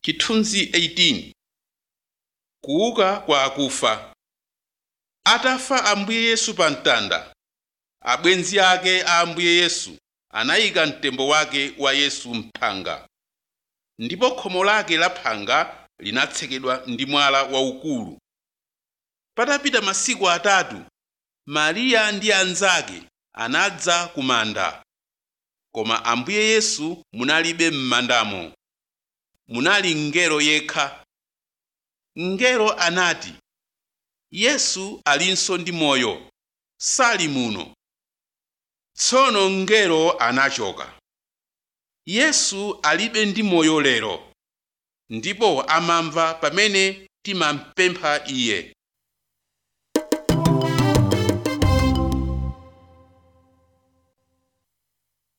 chithunzi 18 kuuka kwa akufa atafa ambuye yesu pa mtanda abwenzi ake a ambuye yesu anayika mtembo wake wa yesu mphanga ndipo khomo lake la phanga linatsekedwa ndi mwala waukulu patapita masiku atatu mariya ndi anzake anadza ku manda koma ambuye yesu munalibe m'mandamo munali mngelo yekha mngelo anati yesu alinso ndi moyo sali muno tsono mngelo anachoka yesu alibe ndi moyo lero ndipo amamva pamene timampempha iye